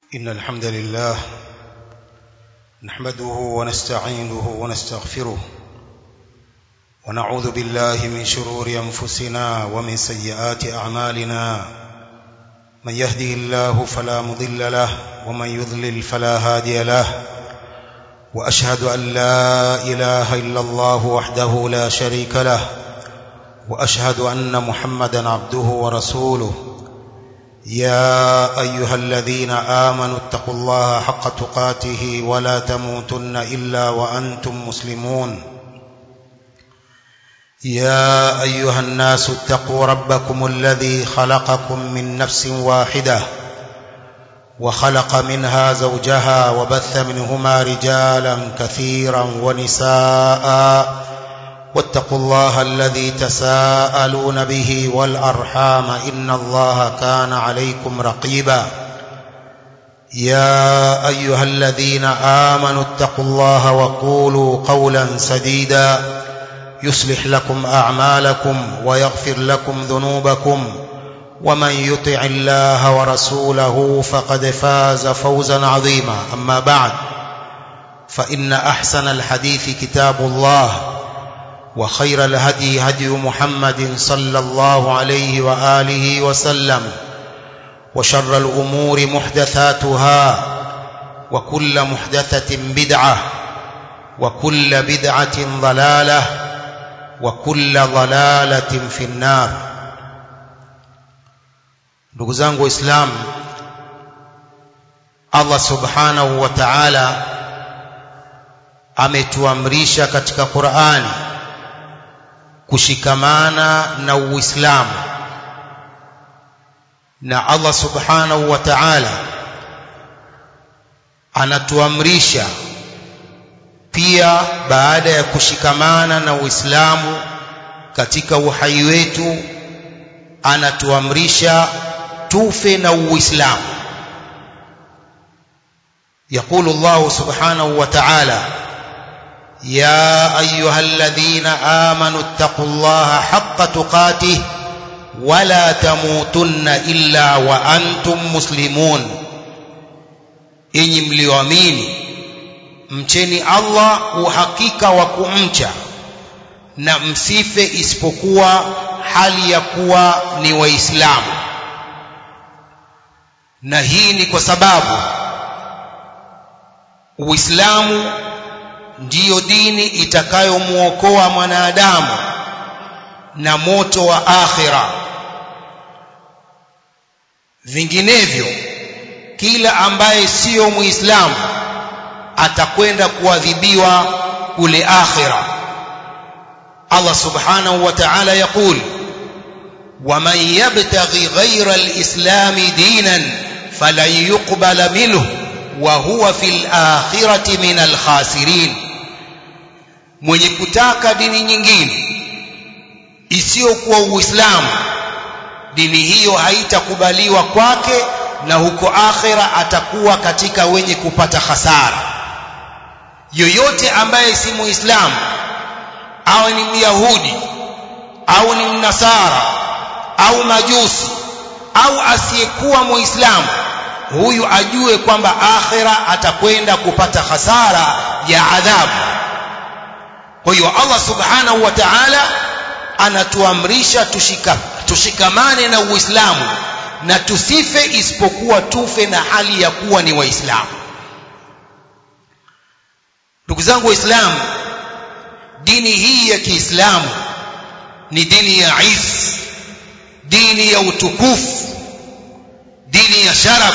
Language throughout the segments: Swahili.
إن الحمد لله نحمده ونستعينه ونستغفره ونعوذ بالله من شرور أنفسنا ومن سيئات أعمالنا من يهده الله فلا مضل له ومن يضلل فلا هادي له وأشهد أن لا إله إلا الله وحده لا شريك له وأشهد أن محمدا عبده ورسوله يا أيها الذين آمنوا اتقوا الله حق تقاته ولا تموتن إلا وأنتم مسلمون يا أيها الناس اتقوا ربكم الذي خلقكم من نفس واحدة وخلق منها زوجها وبث منهما رجالا كثيرا ونساء واتقوا الله الذي تساءلون به والأرحام إن الله كان عليكم رقيبا يا أيها الذين آمنوا اتقوا الله وقولوا قولا سديدا يصلح لكم أعمالكم ويغفر لكم ذنوبكم ومن يطع الله ورسوله فقد فاز فوزا عظيما أما بعد فإن أحسن الحديث كتاب الله وخير الهدي هدي محمد صلى الله عليه وآله وسلم وشر الأمور محدثاتها وكل محدثة بدعة وكل بدعة ضلالة وكل ضلالة في النار ndugu zangu waislamu Allah subhanahu wa ta'ala ametuamrisha katika Qur'ani kushikamana na Uislamu na Allah subhanahu wa ta'ala anatuamrisha pia baada ya kushikamana na Uislamu katika uhai wetu anatuamrisha tufe na Uislamu يقول الله سبحانه وتعالى يا أيها الذين آمنوا اتقوا الله حق تقاته ولا تموتن إلا وأنتم مسلمون إني mlioamini mcheni Allah uhakika wa kumcha na msife isipokuwa hali ya kuwa ni waislamu na hii ni kwa sababu Uislamu ndiyo dini itakayomuokoa mwanadamu na moto wa akhira vinginevyo kila ambaye siyo muislamu atakwenda kuadhibiwa kule akhira Allah subhanahu wa ta'ala yaqul ومن يبتغي غير الإسلام دينا فلن يقبل منه وهو في الآخرة من الخاسرين mwenye kutaka dini nyingine isiyokuwa Uislamu dini hiyo haitakubaliwa kwake na huko akhira atakuwa katika wenye kupata hasara yoyote ambaye si muislamu awe ni myahudi au ni mnasara au majusi au asiyekuwa muislamu huyu ajue kwamba akhira atakwenda kupata hasara ya adhabu kwa hiyo Allah subhanahu wa ta'ala anatuamrisha tushika, tushikamane na Uislamu na tusife isipokuwa tufe na hali ya kuwa ni waislamu ndugu zangu waislamu dini hii ya Kiislamu ni dini ya izz dini ya utukufu dini ya sharaf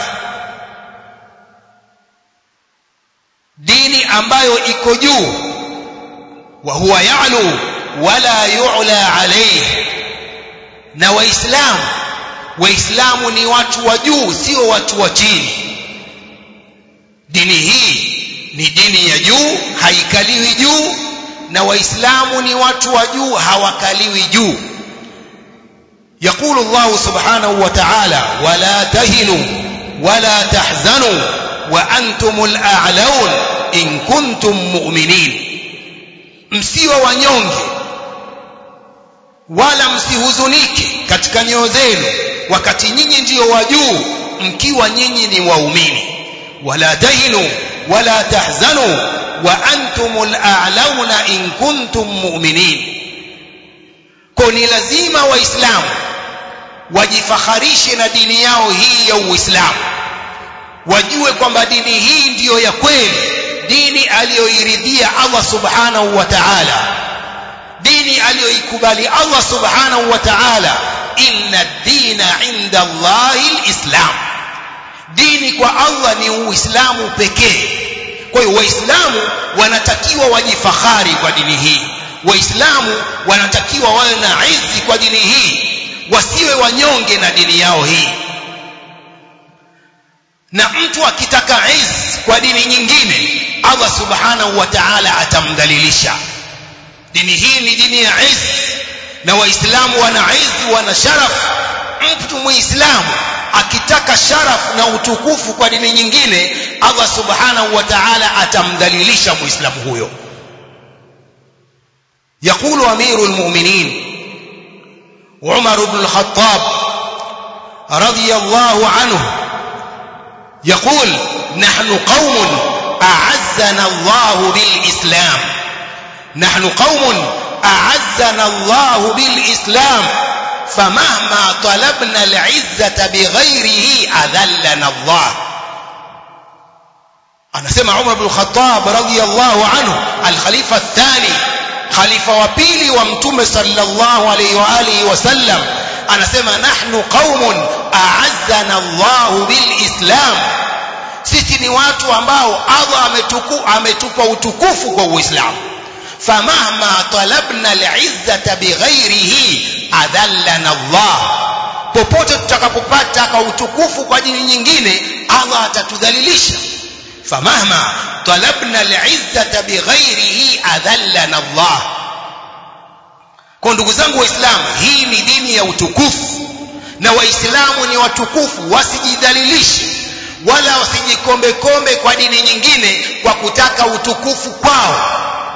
dini ambayo iko juu wa huwa ya'lu wala yu'la alayhi na waislamu waislamu ni watu wa juu sio watu wa chini dini hii ni dini ya juu haikaliwi juu na waislamu ni watu wa juu hawakaliwi juu يقول الله سبحانه وتعالى ولا تهنوا ولا تحزنوا وأنتم الأعلون إن كنتم مؤمنين msiwe wanyonge wala msihuzunike katika nyoyo zenu wakati nyinyi ndiyo wa juu mkiwa nyinyi ni waumini wala tahinu wala tahzanu wa antumul a'launa in kuntum mu'minin kwa ni lazima waislamu wajifakharishe na dini yao hii ya uislamu wajue kwamba dini hii ndiyo ya kweli dini aliyoiridhia Allah subhanahu wa ta'ala dini aliyoikubali Allah subhanahu wa ta'ala inna ad-dina 'inda Allahi al-islam dini kwa Allah ni uislamu pekee kwa hiyo waislamu wanatakiwa wajifakhari kwa dini hii waislamu wanatakiwa wawe na izi kwa dini hii wasiwe wanyonge na dini yao hii na mtu akitaka iz kwa dini nyingine Allah subhanahu wa ta'ala atamdhalilisha dini hii ni dini ya iz na waislamu wana iz wana sharaf mtu muislamu akitaka sharaf na utukufu kwa dini nyingine Allah subhanahu wa ta'ala atamdhalilisha muislamu huyo يقول أمير المؤمنين عمر بن الخطاب رضي الله عنه يقول نحن قوم أعزنا الله بالإسلام نحن قوم أعزنا الله بالإسلام فمهما طلبنا العزة بغيره أذلنا الله أنا سمع عمر بن الخطاب رضي الله عنه الخليفة الثاني khalifa wa pili wa mtume sallallahu alaihi wa alihi wasallam anasema nahnu qaumun a'azzana Allah bilislam sisi ni watu ambao Allah ametuku ametupa utukufu kwa Uislamu famahma talabna al'izzata bighairihi adhallana Allah popote tutakapopata kwa utukufu kwa dini nyingine Allah atatudhalilisha famahma talabna al'izzata bighairihi adhallana Allah kwa ndugu zangu waislamu hii ni dini ya utukufu na waislamu ni watukufu wasijidhalilishe wala wasijikombe kombe kwa dini nyingine kwa kutaka utukufu kwao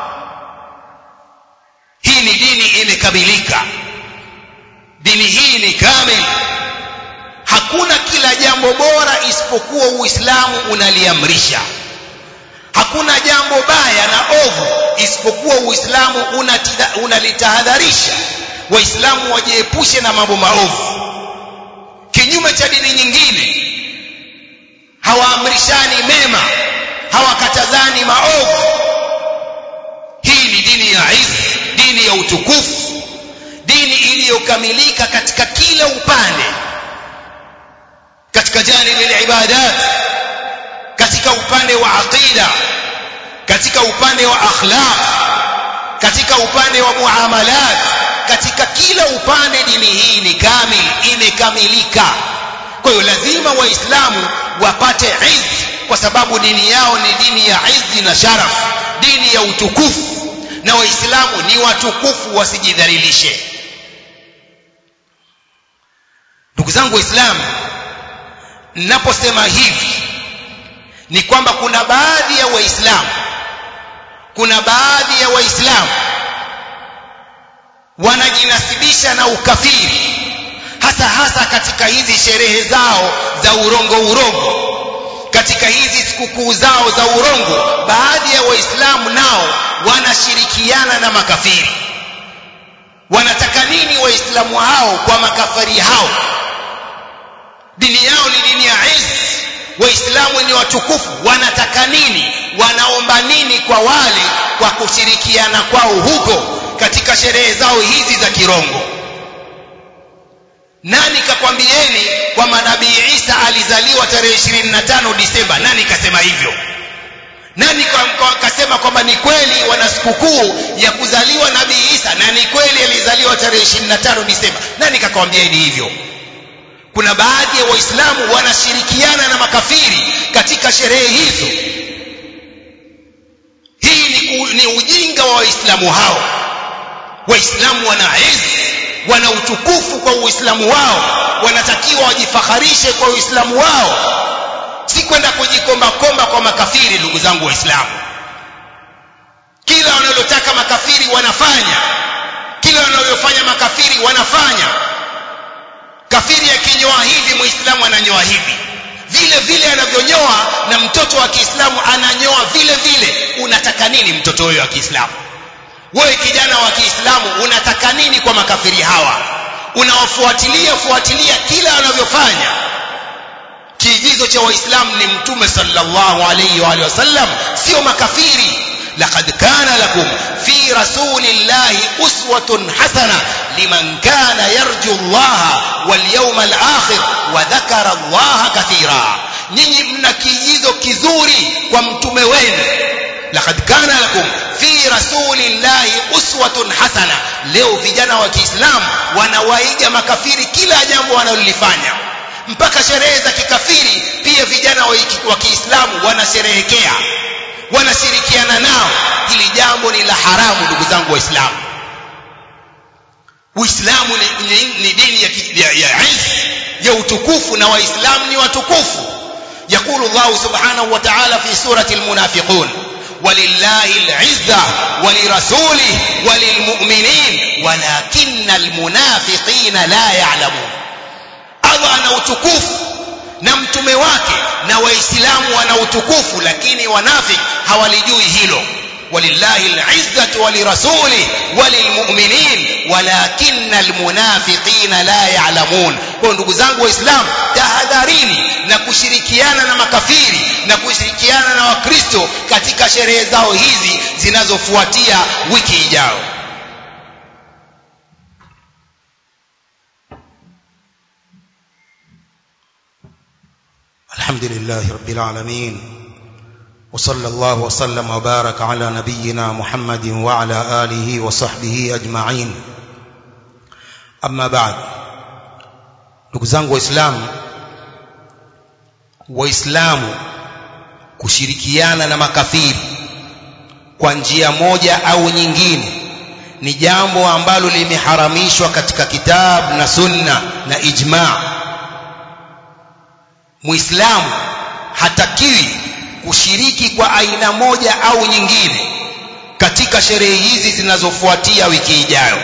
hii ni dini imekamilika dini hii ni kamili hakuna kila jambo bora isipokuwa uislamu unaliamrisha hakuna jambo baya na ovu isipokuwa uislamu unalitahadharisha waislamu wajiepushe na mambo maovu kinyume cha dini nyingine hawaamrishani mema hawakatazani maovu hii ni dini ya izi dini ya utukufu dini iliyokamilika katika kila upande katika janibi ibadat katika upande wa aqida katika upande wa akhlaq katika upande wa muamalat katika kila upande dini hii ni kamil imekamilika kwa hiyo lazima waislamu wapate izzi kwa sababu dini yao ni dini ya izzi na sharaf dini ya utukufu na waislamu ni watukufu wasijidhalilishe ndugu zangu waislamu ninaposema hivi ni kwamba kuna baadhi ya waislamu kuna baadhi ya waislamu wanajinasibisha na ukafiri hasa hasa katika hizi sherehe zao za urongo urongo katika hizi sikukuu zao za urongo baadhi ya waislamu nao wanashirikiana na makafiri wanataka nini waislamu hao kwa makafiri hao dini yao ni dini ya izz waislamu ni watukufu wanataka nini wanaomba nini kwa wale kwa kushirikiana kwao huko katika sherehe zao hizi za kirongo nani kakwambieni kwamba nabii Isa alizaliwa tarehe 25 Disemba nani kasema hivyo nani kasema kwamba ni kweli wana sikukuu ya kuzaliwa nabii Isa na ni kweli alizaliwa tarehe 25 Disemba nani kakwambieni hivyo kuna baadhi ya waislamu wanashirikiana na makafiri katika sherehe hizo hii ni, ni ujinga wa waislamu hao waislamu wana izi wana utukufu kwa uislamu wao wanatakiwa wajifakharishe kwa uislamu wao si kwenda kujikombakomba kwa makafiri ndugu zangu waislamu kila wanalotaka makafiri wanafanya kila wanalofanya makafiri wanafanya kafiri akinyoa hivi muislamu ananyoa hivi vile vile anavyonyoa na mtoto wa Kiislamu ananyoa vile vile unataka nini mtoto huyo wa Kiislamu wewe kijana wa Kiislamu unataka nini kwa makafiri hawa unawafuatilia fuatilia kila wanavyofanya kiigizo cha waislamu ni mtume sallallahu alayhi wa alihi wasallam sio makafiri laqad kana lakum fi rasulillahi uswatun hasana liman kana yarju Allah wal yawmal akhir wa dhakara Allah kathira nyinyi mna kiigizo kizuri kwa mtume wenu laqad kana lakum fi rasulillahi uswatun hasana leo vijana wa Kiislamu wanawaiga makafiri kila jambo wanalolifanya mpaka sherehe za kikafiri pia vijana wa Kiislamu wanasherehekea wanashirikiana nao hili jambo ni la haramu ndugu zangu waislamu Uislamu ni, ni, ni dini ya, ya, ya izz ya utukufu na waislamu ni watukufu يقول الله سبحانه وتعالى في سورة المنافقون ولله العزة ولرسوله وللمؤمنين ولكن المنافقين لا يعلمون Allah ana utukufu na mtume wake na waislamu wana utukufu lakini wanafiki hawalijui hilo walillahi alizzatu walirasuli walilmu'minin walakinna almunafiqina la ya'lamun kwa ndugu zangu waislamu tahadharini na kushirikiana na makafiri na kushirikiana na wakristo katika sherehe zao hizi zinazofuatia wiki ijayo الحمد لله رب العالمين وصلى الله وسلم وبارك على نبينا محمد وعلى آله وصحبه أجمعين أما بعد ndugu zangu waislamu waislamu kushirikiana na makafiri kwa njia moja au nyingine ni jambo ambalo limeharamishwa katika kitabu na sunna na ijma' muislamu hatakiwi kushiriki kwa aina moja au nyingine katika sherehe hizi zinazofuatia wiki ijayo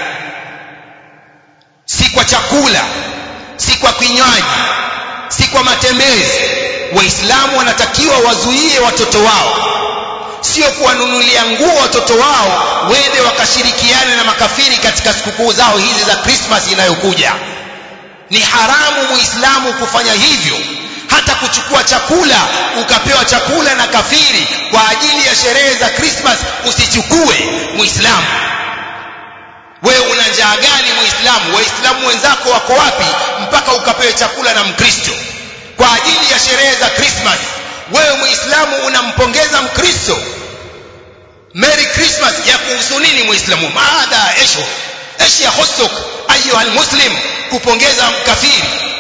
si kwa chakula si kwa kinywaji si kwa matembezi waislamu wanatakiwa wazuie watoto wao sio kuwanunulia nguo watoto wao wende wakashirikiane na makafiri katika sikukuu zao hizi za Christmas inayokuja ni haramu muislamu kufanya hivyo hata kuchukua chakula ukapewa chakula na kafiri kwa ajili ya sherehe za Christmas usichukue muislamu wewe una njaa gani muislamu waislamu wenzako wako wapi mpaka ukapewe chakula na mkristo kwa ajili ya sherehe za Christmas wewe muislamu unampongeza mkristo Merry Christmas ya kuhusu nini muislamu maada esho ايش يخصك ايها المسلم kupongeza mkafiri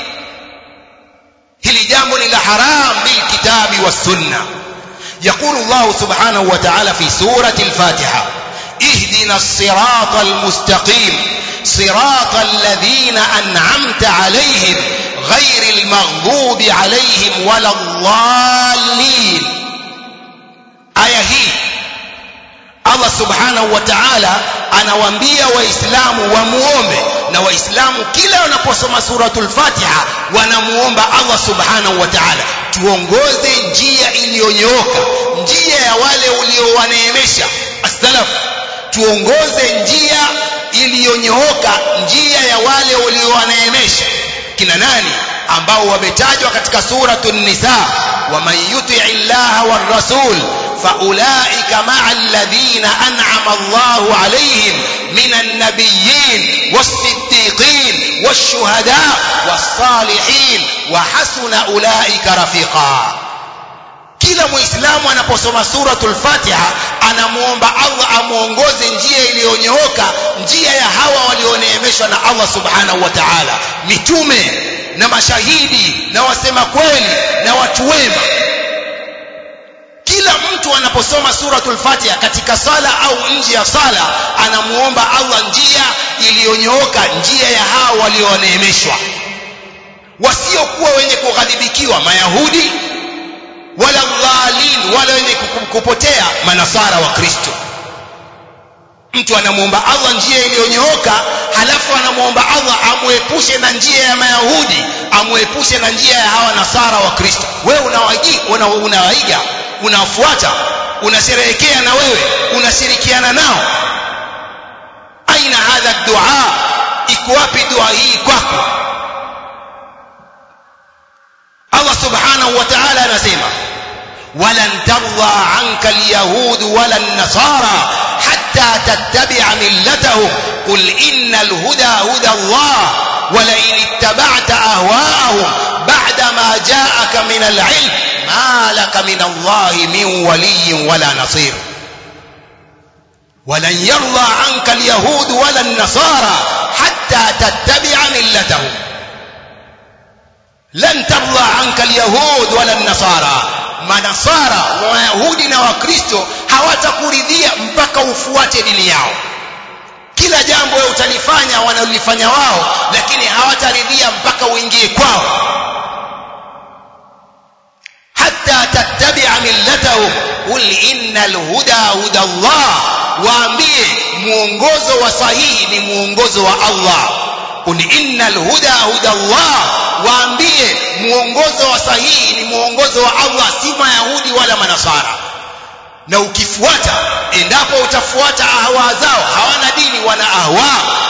hili jambo ni la haram bil kitabi was sunna يقول الله سبحانه وتعالى في سورة الفاتحة اهدنا الصراط المستقيم صراط الذين أنعمت عليهم غير المغضوب عليهم ولا الضالين آية هي Allah subhanahu wa ta'ala anawaambia waislamu wamuombe na waislamu kila wanaposoma suratul fatiha wanamuomba Allah subhanahu wa ta'ala tuongoze njia iliyonyooka njia ya wale uliowaneemesha as-salaf tuongoze njia iliyonyooka njia ya wale uliowaneemesha kina nani ambao wametajwa katika suratul nisa waman yuti'i llaha war rasul فأولئك مع الذين أنعم الله عليهم من النبيين والصديقين والشهداء والصالحين وحسن أولئك رفيقا kila muislamu anaposoma suratul fatiha anamuomba allah amuongoze njia iliyonyooka njia ya hawa walioneemeshwa na allah subhanahu wa taala mitume na mashahidi na wasema kweli na watu wema kila mtu anaposoma suratul fatiha katika sala au nje ya sala anamuomba allah njia iliyonyooka njia ya hao walioneemeshwa wasiokuwa wenye kughadhibikiwa mayahudi wala dhalin wala wenye kupotea manasara wa kristo mtu anamuomba Allah njia iliyonyooka halafu anamuomba Allah amuepushe na njia ya Mayahudi amuepushe na njia ya hawa nasara wa Kristo wewe unawaiga una, unawaiga unafuata unasherehekea na wewe unashirikiana nao aina hadha dua iko wapi dua hii kwako Allah subhanahu wa ta'ala anasema ولن ترضى عنك اليهود ولا النصارى حتى تتبع ملتهم قل إن الهدى هدى الله ولئن اتبعت أهواءهم بعدما جاءك من العلم ما لك من الله من ولي ولا نصير ولن يرضى عنك اليهود ولا النصارى حتى تتبع ملتهم لن ترضى عنك اليهود ولا النصارى manasara wayahudi na wakristo hawatakuridhia mpaka ufuate dini yao kila jambo wewe utalifanya wanalifanya wao lakini hawataridhia mpaka uingie kwao hatta tattabi'a millatahum qul innal huda huda Allah waambie muongozo wa sahihi ni muongozo wa Allah qul innal huda huda Allah waambie muongozo wa sahihi ni muongozo wa Allah si mayahudi wala manasara na ukifuata endapo utafuata ahwa zao hawana dini wana ahwa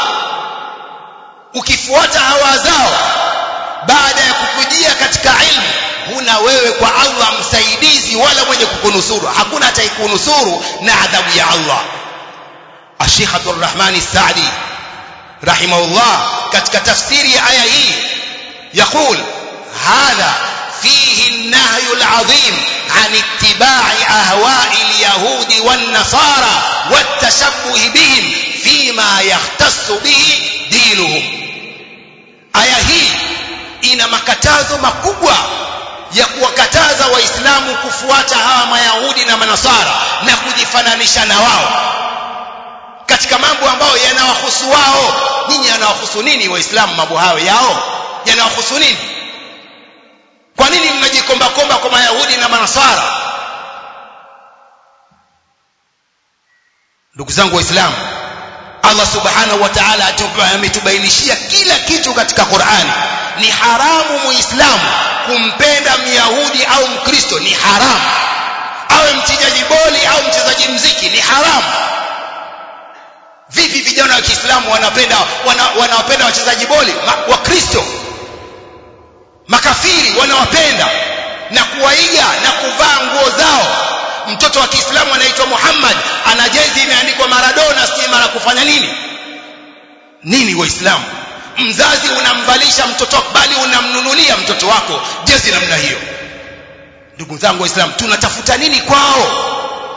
ukifuata hawa zao baada ya kukujia katika ilmu huna wewe kwa Allah msaidizi wala mwenye kukunusuru hakuna ataikunusuru na adhabu ya Allah Sheikh Abdul Rahman Saadi rahimahullah katika tafsiri ya aya hii يقول هذا فيه النهي العظيم عن اتباع أهواء اليهود والنصارى والتشبه بهم فيما يختص به دينهم aya hii ina makatazo makubwa ya kuwakataza waislamu kufuata hawa mayahudi na manasara na kujifananisha na wao katika mambo ambayo yanawahusu wao nyinyi yanawahusu nini waislamu mambo hayo yao yanawahusu nini kwa nini mnajikomba komba kwa mayahudi na manasara ndugu zangu waislamu Allah subhanahu wa ta'ala ametubainishia kila kitu katika Qur'ani ni haramu muislamu kumpenda myahudi au mkristo ni haramu awe mchezaji boli au mchezaji mziki ni haramu vipi vijana wa Kiislamu wanapenda wanawapenda wachezaji boli wakristo makafiri wanawapenda na kuwaiga na kuvaa nguo zao mtoto wa Kiislamu anaitwa Muhammad ana jezi imeandikwa Maradona si mara kufanya nini nini waislamu mzazi unamvalisha mtoto bali unamnunulia mtoto wako jezi namna hiyo ndugu zangu waislamu tunatafuta nini kwao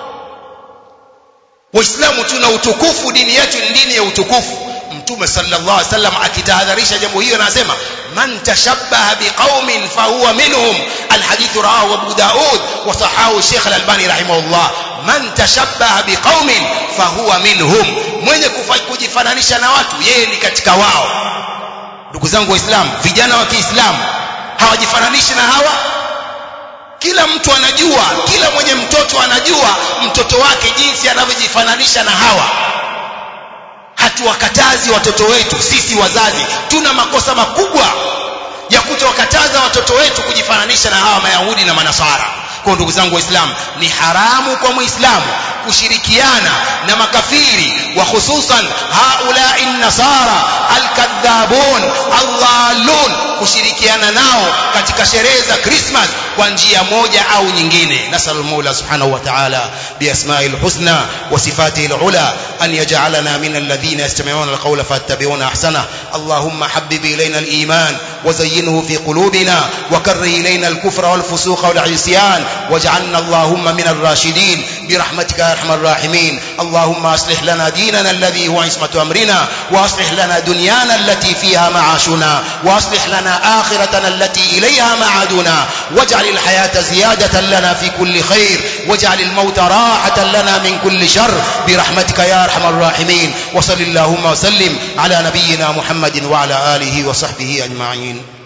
waislamu tuna utukufu dini yetu ni dini ya utukufu mtume sallallahu alaihi wasallam akitahadharisha jambo hiyo anasema man tashabbaha biqaumin fahuwa minhum alhadith rawahu abu daud wa sahahu sheikh al-albani rahimahullah man tashabbaha biqaumin fahuwa minhum mwenye kujifananisha na watu yeye ni katika wao ndugu zangu waislamu vijana wa Kiislamu hawajifananishi na hawa kila mtu anajua kila mwenye mtoto anajua mtoto wake jinsi anavyojifananisha na hawa hatuwakatazi watoto wetu sisi wazazi tuna makosa makubwa ya kutowakataza watoto wetu kujifananisha na hawa mayahudi na manasara kwa ndugu zangu waislamu ni haramu kwa muislamu kushirikiana na makafiri wa hususan haulai nasara alkadhabun aldhalun kushirikiana nao katika sherehe za Christmas kwa njia moja au nyingine nasallu mola subhanahu wa ta'ala biasma'il husna wa sifatihi alula an yaj'alana min alladhina yastami'una alqawla fattabi'una ahsana allahumma habbib ilayna aliman وزينه في قلوبنا وكره إلينا الكفر والفسوق والعصيان واجعلنا اللهم من الراشدين برحمتك يا أرحم الراحمين اللهم أصلح لنا ديننا الذي هو عصمة أمرنا وأصلح لنا دنيانا التي فيها معاشنا وأصلح لنا آخرتنا التي إليها معادنا واجعل الحياة زيادة لنا في كل خير واجعل الموت راحة لنا من كل شر برحمتك يا أرحم الراحمين وصل اللهم وسلم على نبينا محمد وعلى آله وصحبه أجمعين